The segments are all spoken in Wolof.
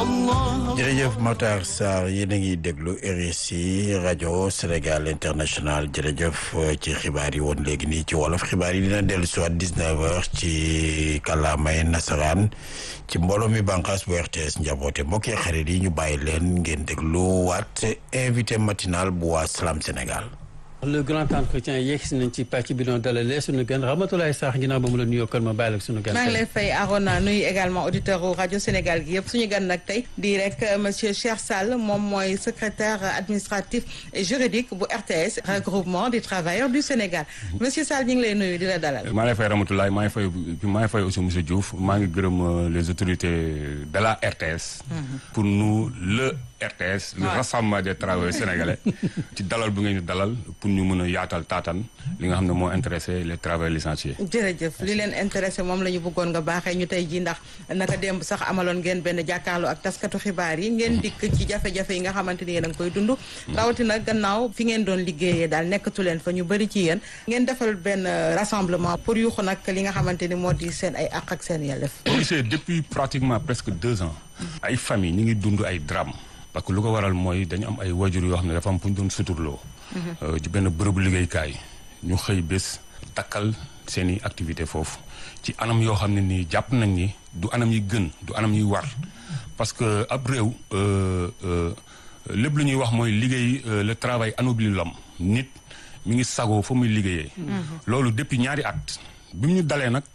jërëjëf Matar Sarr yéen a ngi déglu RSI rajo Sénégal international jërëjëf ci xibaar yi woon léegi nii ci wolof xibaar yi dina dellu si waat 19h ci kàllaamay nasaraan ci mbooloo mi bànqaas bu RTS njaboote mbokk yi xarit yi ñu bàyyi leen ngeen déglu waat invité matinal bu waa Salam Sénégal. le grand entretien yegg si nañ ci pàcc bi doon dalalee suñu gan Ramatoulaye Sarr ginnaaw ba mu la nuyoo kon ma bàyyi la suñu gan. maa ngi lay fay Arona nuyu également auditeur u rajo Sénégal gi yëpp suñu gan nag tey di rek monsieur Cheikh Sall moom mooy secrétaire administratif et juridique bu RTS regroupement des travailleurs du Sénégal monsieur Sall ñu ngi lay nuyu di la dalal. maa ngi lay fay Ramatoulaye maa ngi fay maa ngi fay aussi monsieur Diouf maa ngi gërëm les autorités de la RTS. pour nous le. RTS le rassemblement des travailleurs sénégalais ci dalal bu ngeen di dalal pour ñu mën a yaatal taatan li nga xam ne moo intéressé les travailleurs licenciés. jërëjëf li leen intéressé moom la ñu bëggoon nga baaxee ñu tey jii ndax naka démb sax amaloon ngeen benn jàkkaarloo ak taskatu xibaar yi ngeen dikk ci jafe-jafe yi nga xamante ni yéen a ngi koy dund. rawatina gannaaw fi ngeen doon liggéeyee daal nekkatu leen fa ñu bëri ci yéen. ngeen defal benn rassemblement pour yuuxu nag li nga xamante ni moo di seen ay àq ak seen yelleef. boo gisee depuis pratiquement presque deux ans. ay famille ñu ngi dund ay drame parce que lu ko waral mooy dañu am ay wajur yoo xam ne dafa am fu ñu doon suturloo. ci benn bërëbu liggéeykaay ñu xëy bés takkal seen i activité foofu ci anam yoo xam ne nii jàpp nañ ni du anam yi gën du anam yi war parce que ab réew lépp lu ñuy wax mooy liggéey le travail anoblit l'homme nit mi ngi sagoo fa muy liggéeyee. loolu depuis ñaari at bi mu ñu dalee nag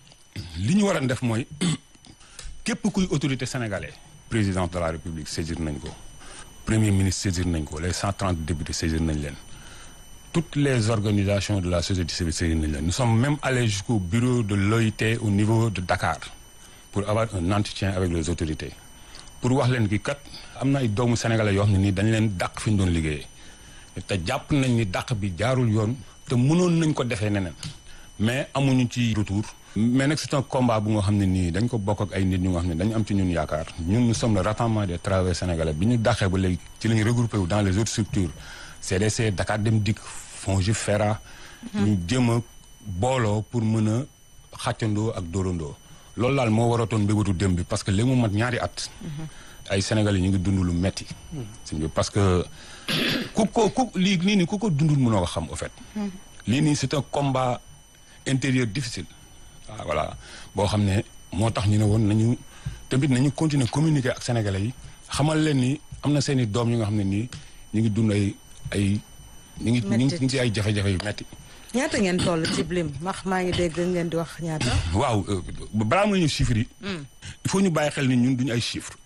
li ñu war a def mooy képp kuy autorité sénégalais. président de la république saisir nañ ko premier ministre saisir nañ ko les cent trente députés saisir nañ leen toutes les organisations de la société civile saisir nañ leen nous sommes même allés jusqu'au bureau de l'OIT au niveau de Dakar pour avoir un entretien avec les autorités pour wax leen ki kat am na ay doomu sénégalais yoo xam ne nii dañ leen dàq fi ñu doon liggéeyee te jàpp nañ ni dàq bi jaarul yoon te mënoon nañ ko defee neneen mais amuñu ci retour mais nag c'est un combat bu nga xam ne nii dañ ko bokk ak ay nit ñu nga xam ne dañu am ci ñun yaakaar ñun nous sommes le rassemblement des travailleurs sénégalais bi ñu dàqee ba léegi ci la ñu regroupé wu dans les autres structures CDC Dakar Dem Dikk FONGIP FERA ñu jéem a booloo pour mën a xàccandoo ak dóorandoo loolu daal moo waratoon mbébatu dem bi parce que léegi mu mat ñaari at ay sénégalais ñu ngi dund lu metti parce que ku ko ku lii lii nii ku ko dundul mënoo ko xam au fait lii nii c'est un combat intérieur difficile waaw voilà boo xam ne moo tax ñu ne woon nañu tamit nañu continuer communiquer ak sénégalais yi xamal leen ni am na seen i doom yu nga xam ne nii ñu ngi dund ay ay. ñu ngi ñu ngi ci ay jafe-jafe yu metti ñaata ngeen toll ci blim max maa ngi dégg ngeen di wax ñaata. waaw balaa ma ñu chiffres yi. il faut ñu bàyyi xel ni ñun duñu ay chiffres.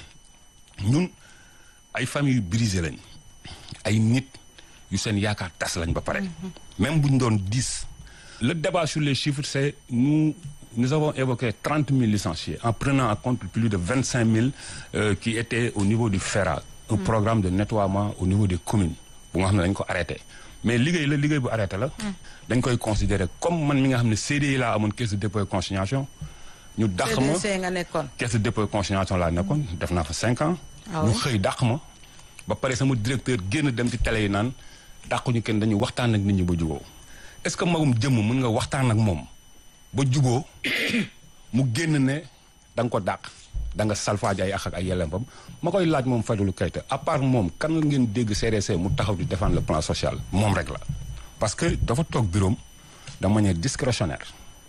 ñun ay famille brisées lañ ay nit yu seen yaakaar tas lañ ba pare. même bu ñu doon dix. Le débat sur les chiffres, c'est nous, nous avons évoqué 30 000 licenciés en prenant en compte plus de 25 000 euh, qui étaient au niveau du FERA, un mm. programme de nettoiement au niveau des communes. Pour nous, nous arrêté. Mais liggéey la liggéey bu arrêté la. dañ koy considérer comme man mi nga xam ne CDI laa amoon caisse de dépôt et consignation. ñu dàq ma nga nekkoon. caisse de dépôt et consignation laa nekkoon def naa fa cinq ans. ñu xëy dàq ma. ba pare sama directeur génn dem ci télé yi naan dàquñu kenn dañu waxtaan ak nit ñi ba jubóo. est-ce que magum jëmm mën nga waxtaan ak moom ba juboo mu génn ne da nga ko dàq da nga salfaaji ay ak ak ay yelleempam ma koy laaj moom Fadilou Keita à part moom kan la ngeen dégg CDC mu taxaw di défendre le plan social moom rek la. parce que dafa toog bureau de manière discrétionnaire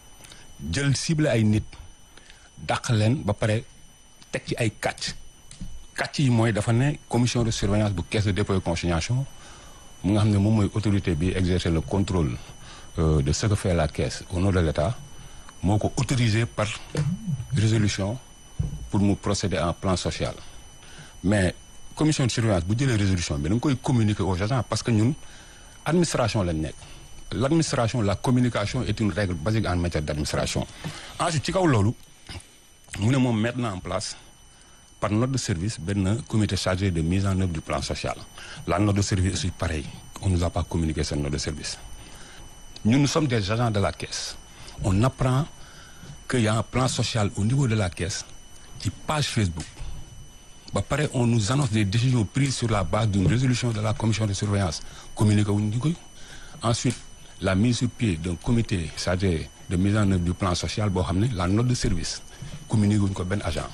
jël ciblé ay nit dàq leen ba pare teg ci ay kàcc kàcc yi mooy dafa ne commission de surveillance bu caisse de dépôt et consignation mu nga xam ne moom mooy autorité bi exercer le contrôle. Euh, de ce que fait la caisse au nom de l'État moo ko autorisé par résolution pour mu procéder à un plan social mais commission de surveillance bu jëlee résolution bi da nga koy communiquer aux agents parce que ñun administration lañ nekk l'administration la communication est une règle basique en matière d'administration ensuite ci kaw loolu mu ne moom mettre na en place par note de service benn comité chargé de mise en œuvre du plan social la note de service aussi pareil on nous a pas communiqué cette note de service ñun nous sommes des agents de la caisse on apprend qu'il y a un plan social au niveau de la caisse ci page Facebook ba pare on nous annonce des décisions prises sur la base d'une résolution de la commission de surveillance communiqué wuñ ñu koy ensuite la mise sur pied d'un comité chargé de mise en œuvre du plan social boo xam ne la note de service communiqué wuñ ko benn agent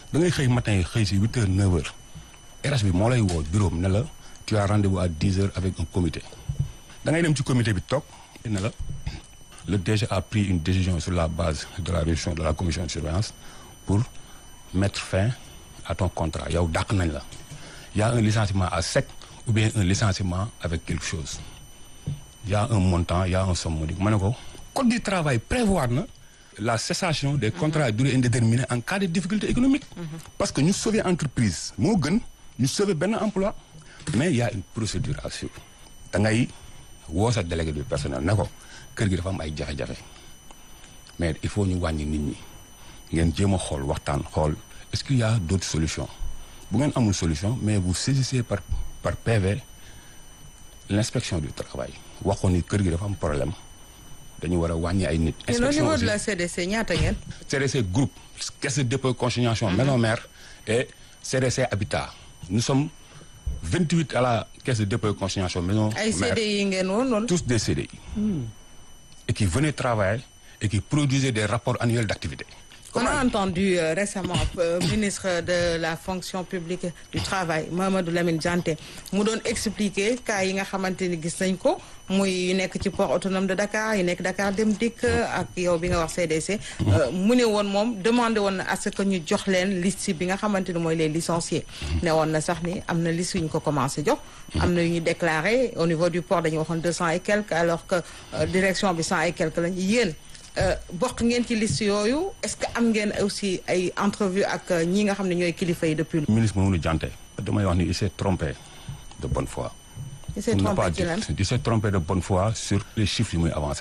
da ngay xëy matin xëy si huit heures neuf heures RH bi moo lay woo bureau ne la tu as rendez-vous à dix heures avec un comité da ngay dem ci comité bi toog ne la le DG a pris une décision sur la base de la révision de la commission de surveillance pour mettre fin à ton contrat yow dàq nañ la y a un licenciement à sec ou bien un licenciement avec quelque chose y a un montant y a un somme modique ma ne ko code du travail prévoir na la cessation des contrats à durée indéterminée en cas de difficulté économique parce que ñu sauver entreprise moo gën ñu sauver benn emploi mais y a une procédure à suivre da ngay woo sa délégué du personnel ne ko kër gi dafa am ay jafe-jafe mais il faut ñu wàññi nit ñi ngeen jéem a xool waxtaan xool est-ce qu'il y a d'autres solutions bu ngeen amul solution mais vous saisissez par par PV l'inspection du travail waxoon ni kër gi dafa am problème dañu war a wàññi ay nit. Et au inspection niveau de aussi la CDC ñaata ngeen. CDC groupe caisse de dépôt et consignation maison mère et CDC habitat nous sommes 28 à la caisse de dépôt et consignation maison ay mère CDI ngeen woon loolu. tous des CDI et qui venaient travailler et qui produisaient des rapports annuels d'activité On a entendu euh, récemment euh, ministre de la fonction publique du travail Mamadou Lamine Dianté mu doon expliquer cas yi nga xamante ni gis nañ ko muy yu nekk ci port autonome de Dakar yu nekk Dakar Dem Dikk ak yow bi nga wax CDC. euh, mu ne woon moom demandé woon na à ce que ñu jox leen liste bi nga xamante ni mooy les licenciés. ne woon na sax ni am na liste yu ñu ko commencé jox. am na yu ñu déclaré au niveau du port dañu waxoon deux cent et quelques alors que euh, direction bi cent et quelques lañ yéen. bokk ngeen ci liste yooyu est-ce que am ngeen aussi ay entrevue ak ñi nga xam ne ñooy kilifa yi depuis. ministre Mamadou Dianté damay wax ni il s'est trompé de bonne foi il s'est Pour ne trompé pas ci dire- lan il s'est trompé de bonne foi sur les chiffres yi muy avancé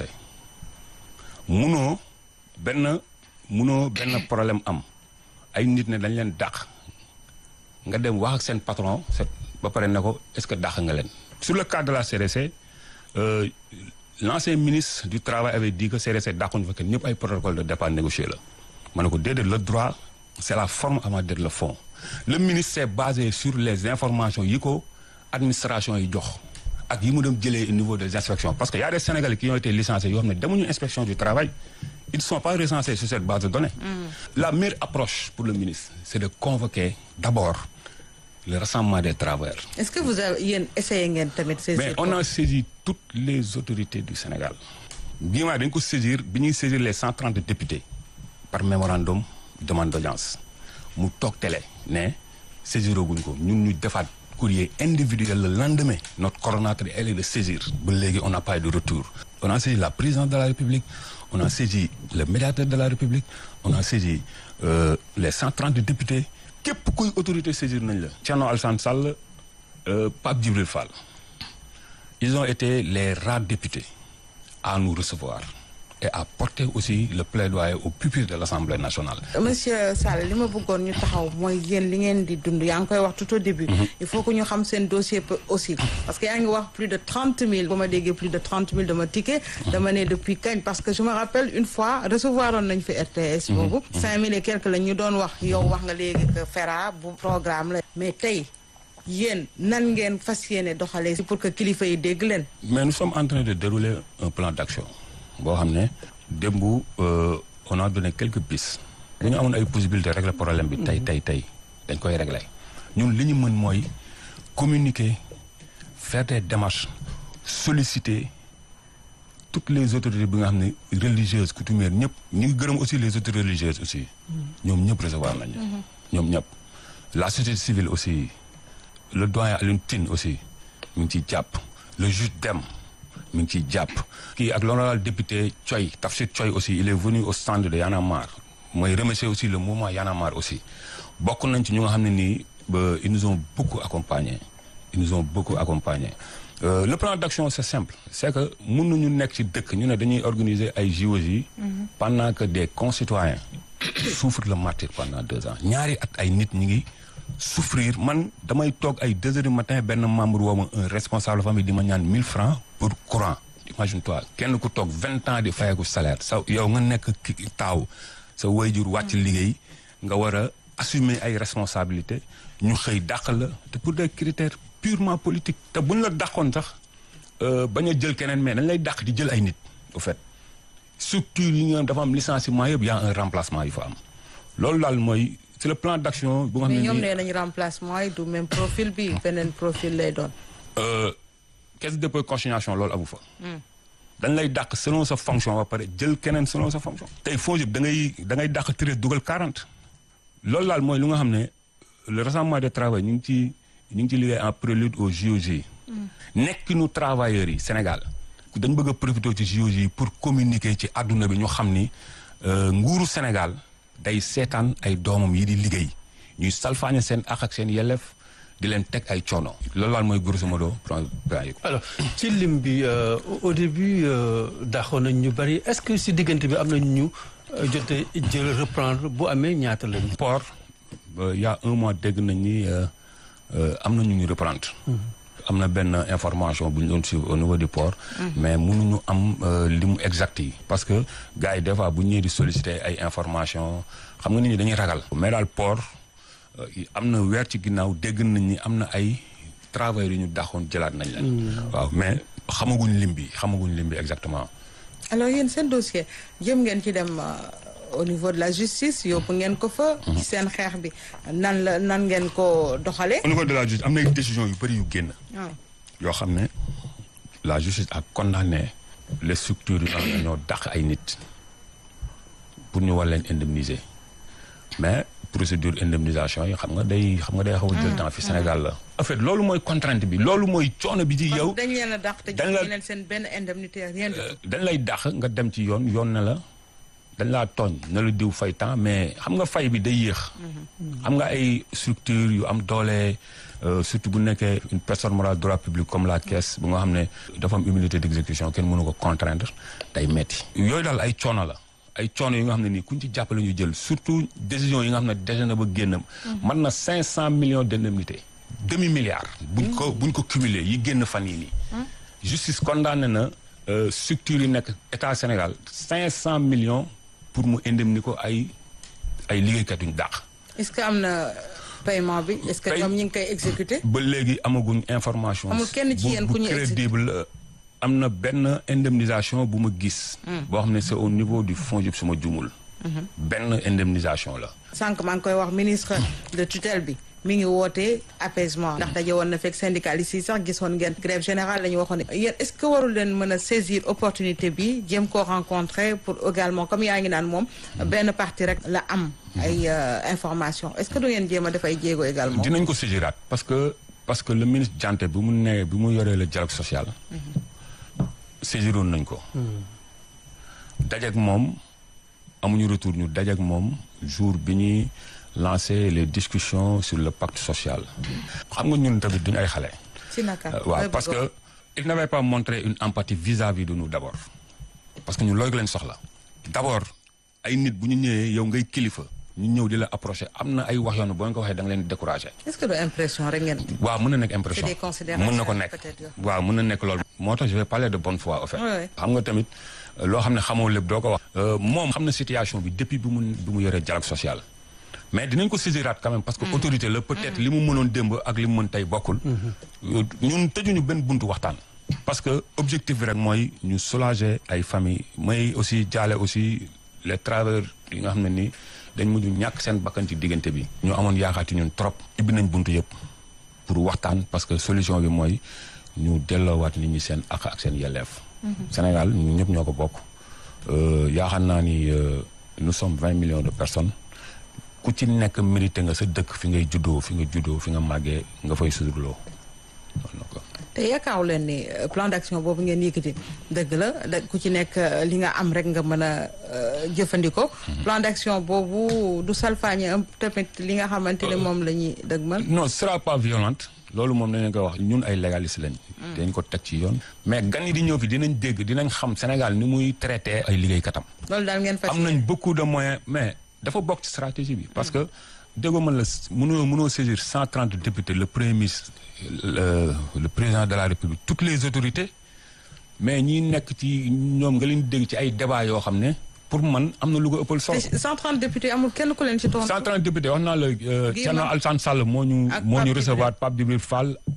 munoo benn munoo benn problème am ay nit ne dañ leen dàq nga dem wax ak seen patron set ba pare ne ko est-ce que dàq nga leen sur le cas de la CDC euh, l'ancien ministre du travail avait dit que CDC dàquñu fa kenn ñëpp ay protocole de départ négocié la ma ne ko déedéet le droit c'est la forme avant d'être le fond le ministre s'est basé sur les informations yi ko administration yi jox ak yi mu dem jëlee au niveau des inspections parce que y a des Sénégalais qui ont été licenciés yoo xam ne demuñu inspection du travail ils ne sont pas recensés sur cette base de données la meilleure approche pour le ministre c'est de convoquer d'abord le rassemblement des travailleurs est-ce que vous avez yéen essayé ngeen tamit saisir mais on a saisi toutes les autorités du Sénégal bii maa dañ ko saisir bi ñuy saisir les 130 députés par mémorandum demande d'audience mu toog télé ne saisiroguñ ko ñun ñu defaat courrier individuel le lendemain notre coordonnateur elle est de saisir ba léegi on n'a pas eu de retour on a saisi la présidente de la République on a saisi le médiateur de la République on a saisi euh, les 130 députés képp kuy autorité saisir nañ la Thierno Alassane Sall euh, Pape Djibril Fall ils ont été les rares députés à nous recevoir et à porter aussi le plaidoyer au pupitre de l'Assemblée nationale. monsieur Sall li ma bëggoon ñu taxaw mooy yéen li ngeen di dund yaa ngi koy wax tout au début il faut que ñu xam seen dossier peu aussi parce que yaa ngi wax plus de trente mille ba ma déggee plus de trente mille dama ticket dama ne depuis kañ parce que je me rappelle une fois recevoir oon nañ fi RTS boobu cinq mille et quelques la ñu doon wax yow wax nga léegi que FERA bu programme la mais tey yéen nan ngeen fas yéene doxalee si pour que kilifa yi dégg leen Mais nous sommes en train de dérouler un plan d'action boo xam ne démb euh, on a donné quelques pistes. bu ñu amoon ay possibilités régler problème bi tey tey tey dañ koy régler ñun li ñu mën mooy communiquer faire des démarches solliciter toutes les autorités bi nga xam ne religieuses coutumières ñëpp ñu ngi gërëm aussi les autorités religieuses aussi ñoom ñëpp recevoir nañu ñoom ñëpp la société civile aussi le doyen Alioune Tine aussi mi ngi ciy jàpp le juge Dème mi ngi ciy jàpp kii ak l'honorable député Thioy Tafsir Thioy aussi il est venu au stand de Y'en a marre mooy remercier aussi le mouvement Y'en a marre aussi bokk nañ ci ñu nga xam ne nii ba ils nous ont beaucoup accompagnés ils nous ont beaucoup accompagnés Euh, le plan d'action c'est simple c'est que mënuñu nekk ci dëkk ñu ne dañuy organiser ay JOJ pendant que des concitoyens souffrent le martyre pendant deux ans ñaari at ay nit ñi ngi souffrir man damay toog ay deux heures du matin benn membre woo ma un responsable famille di ma ñaan mille francs pour courant imagine toi kenn ku toog vingt ans di fayeku salaire sa yow nga nekk ki- taaw sa wayjur wàcc liggéey nga war a assumer ay responsabilités ñu xëy dàq la te pour des critères purement politiques te buñ la dàqoon sax euh, bañ a jël keneen mais dañ lay dàq di jël ay nit au fait structure yi nga dafa am licenciement yëpp y a un remplacement yu fa am loolu daal mooy c'est le plan d'action bu nga xam mais ne ñoom nii nee nañu remplacement yi du même profil bi beneen profil lay doon. euh, caisse de dépôt et consignation loolu amu fa. dañ lay dàq selon sa fonction ba pare jël keneen selon sa fonction. tey FONGIP da ngay da ngay dàq treize dugal quarante. loolu daal mooy lu nga xam ne le rassemblement de travail ñu ngi ci ñu ngi ci liggéey en prélude au JOJ. nekkinu travailleurs yi Sénégal dañ bëgg a profité ci JOJ yi pour communiquer ci àdduna bi ñu xam ni euh, nguuru Sénégal day seetaan ay doomam yi di liggéey ñuy salfaañe seen ak ak seen yelleef di leen teg ay coono. loolu daal mooy grosso modo plan plan yi. alors ci lim bi euh, au début daaxoon nañ ñu bari est-ce que si diggante bi am na ñu euh, jote jël reprendre bu amee ñaata lañu. port il y a un mois dégg nañ ni euh, euh, am na ñu ñu reprendre. am na benn information bu ñu doon suivre au niveau du port. mais mënuñu am euh, limu exact yi. parce que gars yi des fois bu ñu ñëwee di solliciter ay information xam nga nit ñi dañuy ragal. mais daal port euh, am na weer ci ginnaaw dégg nañ ni am na ay travailleurs yu ñu daxoon jëlaat nañ leen. waaw mais xamaguñ lim bi xamaguñ lim bi exactement. alors yéen seen dossier jëm ngeen ci dem euh, au niveau de la justice yóbbu ngeen ko fa. ci seen xeex bi nan la nan ngeen ko doxalee. au niveau de la justice am na ay décisions yu bëri yu génn. waaw yoo xam ne la justice a condamné les structures yu nga xam ne ñoo dàq ay nit pour ñu war leen indemniser mais procédure indemnisation yi xam nga day xam nga day xaw a jël temps fi Sénégal la. en fait loolu mooy contrainte bi loolu mooy coono bi ci yow. dañ leen a dàq te dañ jox la- leen seen benn indemnité rien du tout. dañ lay dàq nga dem ci yoon yoon na la dañ laa tooñ na la diw fay temps mais xam nga fay bi day yéex. xam nga ay structure yu am doole euh, surtout bu nekkee une personne morale droit public comme la caisse bu nga xam ne dafa am immunité d'exécution kenn mënu ko contraindre day metti yooyu daal ay coono la ay coono yi nga xam ne nii kuñ ci jàppale ñu jël surtout décision yi nga xam ne déjà na ba génnam mën na cinq cent millions d'indemnités demi milliard buñ ko buñ ko cumuler yi génn fan yi nii justice condamné na euh, structure yi nekk état Sénégal cinq cent millions pour mu indemniser ko ay ay liggéeykat yuñ dàq est-ce que am na paiement bi est-ce que Pay- ñoom ñi ngi koy exécuter. ba léegi amaguñ information Amul kenn ci bu- yéen bu ku ñu crédible euh, am na benn indemnisation bu ma gis boo xam ne c'est au niveau du FONGIP su ma jumul benn indemnisation la sànq maa ngi koy wax ministre de tutelle bi mi ngi woote apaisement ndax daje woon na fekk syndicalistes yi sax gisoon ngeen grève générale la ñu waxoon ne yéen est-ce que warul leen mën a saisir opportunité bi jéem koo rencontrer pour également comme yaa ngi naan moom benn partie rek la am ay euh, information est-ce que du ngeen jéem a def ay jéego également dinañ ko saisiraat parce que parce que le ministre Dianté bi mu nee bi mu yoree le dialogue social saisiroon nañ ko dajeek moom amuñu retour ñu dajeek moom jour bi ñuy lancer les discussions sur le pacte social xam nga ñun tamit duñu ay xale si naka Euh, waaw parce que il n'avait pas montré une empathie vis-à-vis de nous d'abord parce que ñun loolu lañ soxla d'abord ay nit bu ñu ñëwee yow ngay kilifa ñu ñëw di la approcher am na ay wax yoon boo ko waxee da nga leen di décourager est-ce que du impression rek ngeen waaw mën na nekk impression C'est des considérations mën na ko nekk peut-être, yow. waaw mën na nekk loolu moo tax je vais parler de bonne foi au fait Ouais, ouais. xam nga tamit euh, loo xam ne xamoo lépp doo ko wax Euh, moom xam na situation bi depuis bi mu bi mu yoree dialogue social mais dinañ ko saisiraat quand même parce que autorité la peut-être li mu mënoon démb ak li mu mën tey bokkul Euh, ñun tëjuñu benn buntu waxtaan parce que objectif bi rek mooy ñu soulager ay famille may aussi jaale aussi les travailleurs yi nga xam ne nii dañ mujj ñàkk seen bakkan ci diggante bi ñu amoon yaakaar ci ñun trop ibbi nañ buntu yëpp pour waxtaan parce que solution bi mooy ñu delloowaat nit ñi seen ak ak seen yelleef Sénégal ñu ñëpp ñoo ko bokk Euh, yaakaar naa ni euh, nous sommes vingt millions de personnes ku ci nekk mérité nga sa dëkk fi ngay juddoo fi nga juddoo fi nga màggee nga fay sudurloo donc te yaakaaru leen ni euh, plan d'action boobu ngeen yëkkati dëgg la da ku ci nekk euh, li nga am rek nga mën a euh, jëfandikoo. plan d'action boobu du salfaañe am tamit li nga xamante ne moom la ñuy dëgmal. non ce sera pas violente loolu moom dañ leen koy wax ñun ay légaliste lañ. dañ ko teg ci yoon. mais gan yi di ñëw fi dinañ dégg dinañ xam Sénégal ni muy traité ay liggéeykatam. loolu daal ngeen fas am nañ beaucoup de moyens mais dafa bokk ci stratégie bi. parce que déggoo man la mënoo mënoo saisir cent trente députés le premier ministre le, le président de la république toutes les autorités mais ñi nekk ci ñoom nga leen di dégg ci ay débats yoo xam ne pour man am na lu ko ëppal solo. te 130 députés amul kenn ku leen ci tontu. 130 députés wax naa la Thierno Guy Alassane Sall moo ñu Ak moo Pape ñu Djibril. recevoir Pape Djibril Fall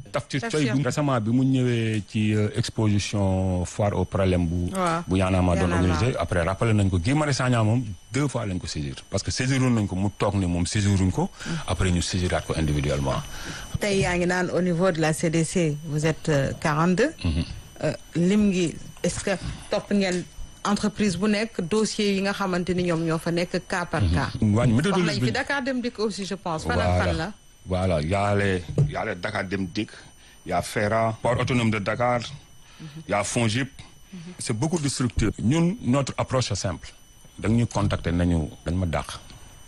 Tafsir Tafsir. Coy bu récemment bi mu ñëwee ci euh, exposition foire au problème bu Waaw. bu yaanaama doon Y'en a marre. organisé après rappelé nañ ko Guy Marius Sagna moom deux fois lañ ko saisir parce que saisiroon nañ ko mu toog ne moom saisiruñ ko après ñu saisiraat ko individuellement tey yaa ngi naan au niveau de la CDC vous êtes euh, 42. Euh, lim ngi est-ce que topp ngeen entreprise bu nekk dossier yi nga xamante ni ñoom ñoo fa nekk cas par cas. waañ wax nañ méthodologie fi bi Dakar dem dikk aussi je pense. fan ak fan la. voilà y a les y a les Dakar Dem Dikk y a FERA port autonome de Dakar y a FONGIP c'est beaucoup de structures ñun notre approche est simple da ñu contacter nañu dañ ma dàq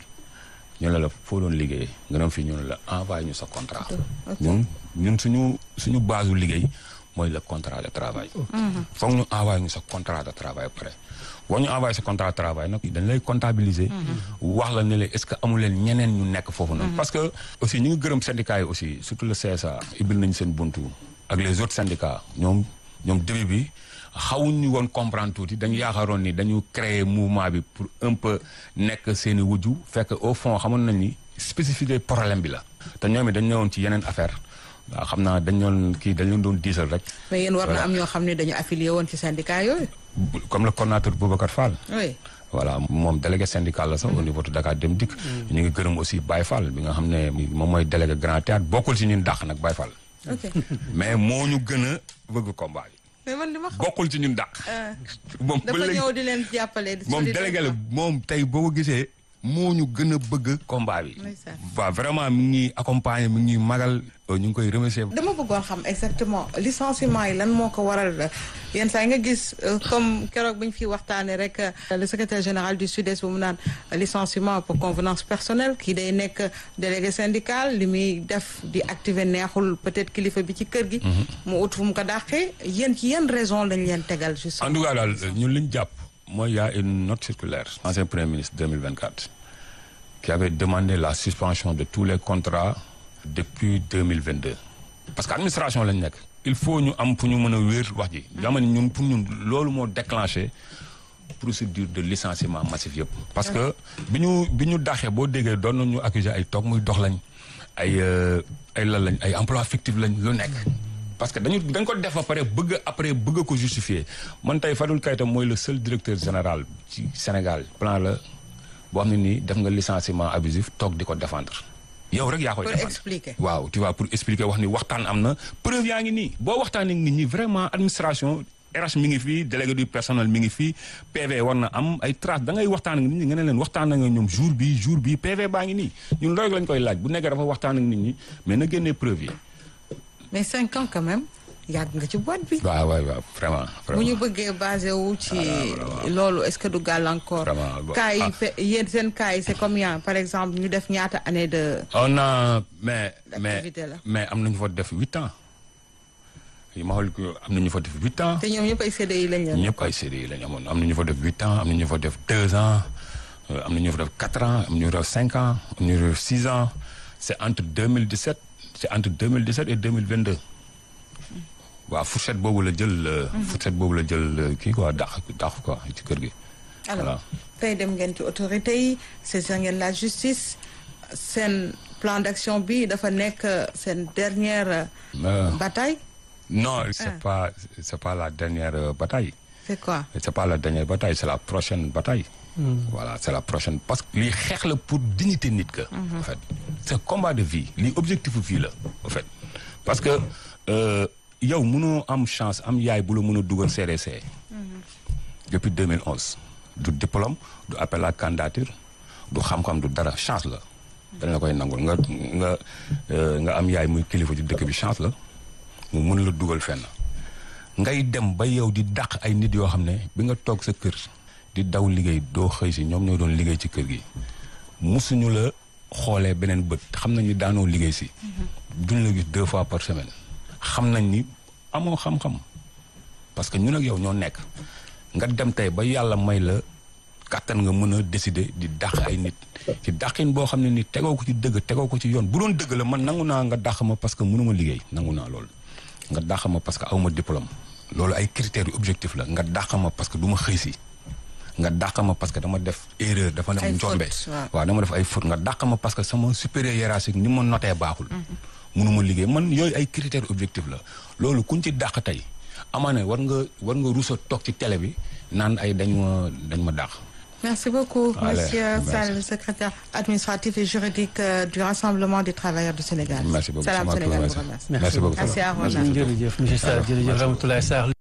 ñu ne la foo doon liggéey nga dem fii ñu ne la envoyé ñu sa contrat ñun ñun suñu suñu base u liggéey mooy le contrat de travail foog ñu envoyé ñu sa contrat de travail pare boo ñu envoyé sa contrat de travail nag dañ lay comptabiliser wax la ne la est-ce que amu leen ñeneen ñu nekk foofu noonu parce que aussi ñu ngi gërëm syndicats yi aussi surtout le CSA ibil nañ seen buntu ak les autres syndicats ñoom ñoom début bi xawuñ ñu woon comprendre tuuti dañu yaakaaroon ni dañu créer mouvement bi pour un peu nekk seen i wujju fekk au fond xamoon nañ ni spécificité problème bi la te ñoom it dañ ñëwoon ci yeneen affaire waaw xam naa dañ doon kii dañ leen doon diisal rek mais yéen war na Voilà. am ñoo xam ne dañu affilié woon ci syndicat yooyu. bu- comme le coordonnateur Boubacar Fall oui. voilà moom délégué syndical la sax au niveau de Dakar Dem Dikk ñu ngi gërëm aussi Baye Fall bi nga xam ne moom mooy délégué Grand Théâtre bokkul ci ñun dàq nag Baye Fall ok mais moo ñu gën a bëgg combat bi mais man li ma xam. bokkul ci ñun dàq moom ba dafa léegi ñëw di leen jàppale. di moom solidaire. délégué la moom tey boo ko gisee moo ñu gën a bëgg combat bi Ndeysaan. waaw vraiment mi ngi ñuy accompagner mi ngi ñuy magal ñu ngi koy remercier dama bëggoon xam exactement licenciement yi lan moo ko waral yenn saa yi nga gis euh, comme keroog bu ñu fi waxtaanee rek euh, le secrétaire général du sud-est bu mu naan licenciement pour convenance personnelle kii day nekk délégué syndical li muy def di activer neexul peut-être kilifa bi ci kër gi. mu ut fu mu ko dàqee yéen ci yenn raison lañ leen tegal juste. en tout cas daal ñun li ñu jàpp mooy y a une note circulaire ancien premier ministre 2024 qui avait demandé la suspension de tous les contrats depuis 2022 parce que administration lañ nekk il faut ñu am fu ñu mën a wéer wax ji dama ne ñun pour ñun loolu moo déclenché procédure de licenciement massif yëpp parce que bi ñu bi ñu daxee boo déggee doon nañu accuser ay toog muy dox lañ ay euh, ay lan lañ ay emploi fictif lañ lu nekk parce que dañu dañ ko def ba pare bëgg après bëgg ko justifier man tey Fadul Keita mooy le seul directeur général ci Sénégal plan la boo xam ne nii def nga licenciement abusif toog di ko défendre yow rek yaa koy Pour défendre expliquer. waaw tu vois pour expliquer wax ni waxtaan am na preuve yaa ngi nii boo waxtaanee nit ñi vraiment administration RH mi ngi fii délégué du personnel mi ngi fii PV war na am ay traces da ngay waxtaan ak nit ñi nga ne leen waxtaan nga ñoom jour bi jour bi PV baa ngi nii ñun loolu lañ koy laaj bu nekkee dafa waxtaan ak nit ñi mais na génnee preuve yi. mais cinq ans quand même yàgg nga ci boîte bi. waaw waaw waaw vraiment. bu ñu vraiment bëggee basé wu ci loolu est-ce que du gàllankoor. Vraiment, bon. cas yi Ah. fe- yéen seen cas yi c'est combien par exemple ñu def ñaata année de. on a mais mais Activité la. mais am nañu fa def huit ans yi ma xool ko am nañu fa def huit ans. te ñoom ñëpp ay CDI lañ leen. ñëpp ay série lañ amoon am na ñu fa def huit ans am na ñu fa def deux ans euh, am na ñu fa def quatre ans am na ñu fa def cinq ans am na ñu fa def six ans c' est entre 2017 c' est entre 2017 et 2022 waaw fourchette boobu la jël euh, fourchette boobu la jël euh, kii quoi dàq dàq quoi ci kër gi alors tey dem ngeen ci autorité yi saisir ngeen la justice seen plan d'action bi dafa nekk seen dernière Euh, bataille non c' est Ah. pas c' est pas la dernière euh, bataille c'est quoi c' est pas la dernière bataille c' est la prochaine bataille voilà c' est la prochaine parce que lii xeex la pour dignité nit ka en fait c' est combat de vie lii objectif vie la en fait parce que euh, yow mënoo am chance am yaay bu la mën a dugal CDC depuis 2011 du diplôme du appel à candidature du xam-xam du dara chance la dañ la koy nangul nga nga euh, nga am yaay muy kilifa ci dëkk bi chance la mu mën la dugal fenn ngay dem ba yow di dàq ay nit yoo xam ne bi nga toog sa kër di daw liggéey doo xëy si ñoom ñoo doon liggéey ci kër gi musuñu la xoolee beneen bët xam nañ ni daanoo liggéey si duñ la gis deux fois par semaine xam nañ ni amoo xam-xam parce que ñun ak yow ñoo nekk nga dem tey ba yàlla may la kàttan nga mën a décider di dàq ay nit ci dàqin boo xam ne ni tegoo ko ci dëgg tegoo ko ci yoon bu doon dëgg la man nangu naa nga dàq ma parce que mënuma liggéey nangu naa loolu nga dàq ma parce que awma diplôme loolu ay critères yu objectif la nga dàq ma parce que du ma xëy si nga dàq ma parce que dama def erreur dafa Ay dem njombe fautes, waaw. waaw dama def ay faute nga dàq ma parce que sama supérieur hiérarchique ni ma notee baaxul mënuma liggéey man yooyu ay critères objectifs la loolu kuñ ci dàq tey amaana war nga war nga rusa toog ci télé bi naan ay dañ ma dañ ma dàq Merci beaucoup, Allez, Monsieur merci. Sall, secrétaire administratif et juridique euh, du Rassemblement des travailleurs du Sénégal. Merci beaucoup. Salam C'est moi qui vous Sénégal vous remercie. remercie. Merci beaucoup. Merci à vous. jërëjëf monsieur Sarr jërëjëf Ramatoulaye Sarr